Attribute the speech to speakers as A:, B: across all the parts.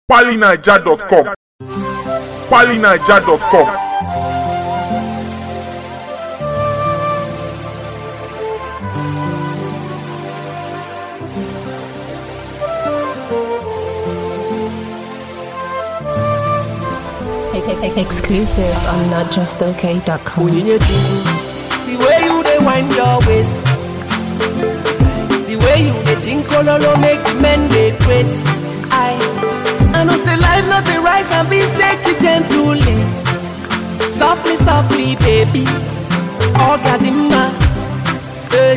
A: PaliNaija.com. PaliNaija.com.
B: Exclusive on notjustok.com.
C: Onyinyechi, the way you dey wind your waist, the way you dey think ololo make the men dey praise. I, I know say life not a rice and beans, take it gently, softly, softly, baby. Ogadimma, hey.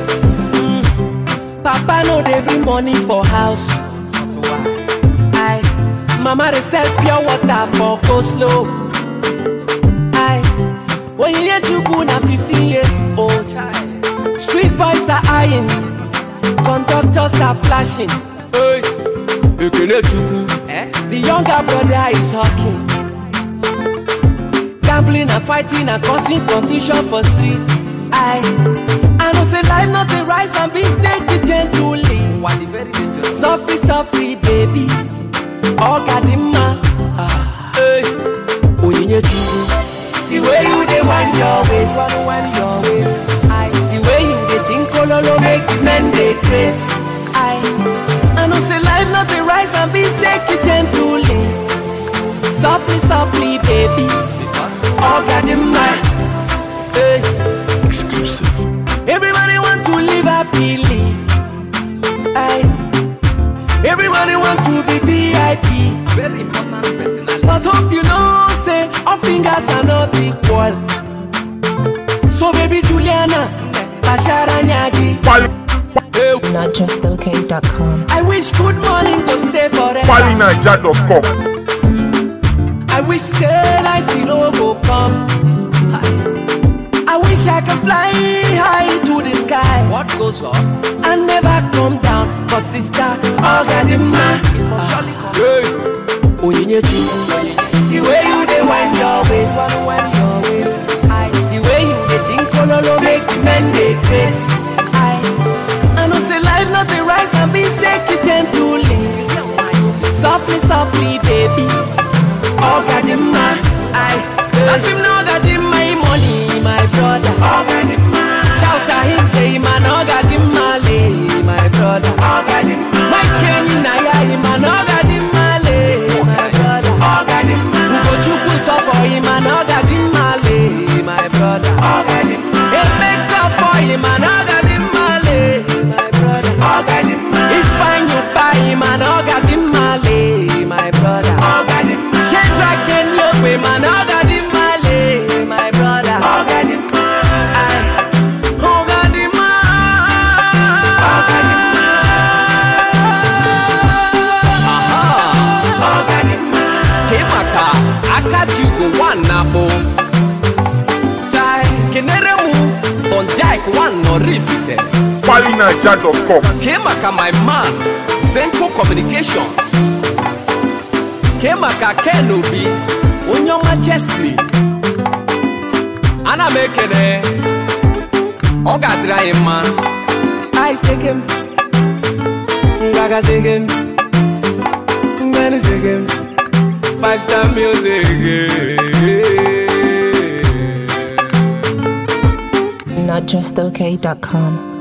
C: Mm. Papa no dey bring money for house. I, mama dey sell pure water for coleslaw. I, when you hear Chukwu na 15 years old, street boys are eyeing, conductors are flashing. Hey, Ekene Chukwu, the younger brother is hawking. Gambling and fighting and causing confusion for street. I, I know say life not a rise and beans, take it gently. Softly, softly, baby. Ogadimma, ah, hey, Onyinyechi. The way you dey wind your waist, wanna wind your waist. I, the way you dey think ololo make the men dey craze. I, I know say life not a rice and beans, take it gently, softly, softly, baby. Ogadimma, hey.
A: Exclusive.
C: Everybody want to live happily. I, everybody want to be VIP. Very important personality. But hope you know, say all fingers are not equal. So baby Juliana, Bashara Nyagi.
A: Pali,
C: Hey,
B: Notjustok.com.
C: I wish good morning go stay forever.
A: PaliNaija.com.
C: I wish say night you know go come. I wish I could fly high to the sky. What goes up? And never come down. But sister, Ogadimma. Hey. Onyinyechi. The way you dey wind your waist. Wind your waist. I, the way you dey think ololo make the men dey craze. I, I know say life not a rice and beans, take it gently. Softly, softly, baby. Ogadimma, I As him know Ogadimma, him money, my brother. Ogadimma. Charles Kahim say him an Ogadimma, lay, my brother. Ogadimma. Mike Kenny Naya, him an Ogadimma, lay, my brother. Ogadimma. Ugochukwu suffer him an Ogadimma, lay, my brother. Ogadimma. He make up for him an Ogadimma, lay, my brother. Ogadimma. If find you buy him an Ogadimma, lay, my brother. Ogadimma. Shadrach and Yope, man, Ogadimma, lay, my brother. Ogadimma. Ogadimma. Ogadimma. Kemaka, Akajugo, one nabo. Chai, Keneremu, on Jack, one no rifite.
A: PaliNaija.com.
C: Kemaka, my man, Zenko Communications. Kemaka Kenobi, Onyoma Chesley. Ana m ekene, ọ ga-adịrị anyị mma. I segem, Ngaga segem, Ngani segem, Five Star Music.
B: Notjustok.com.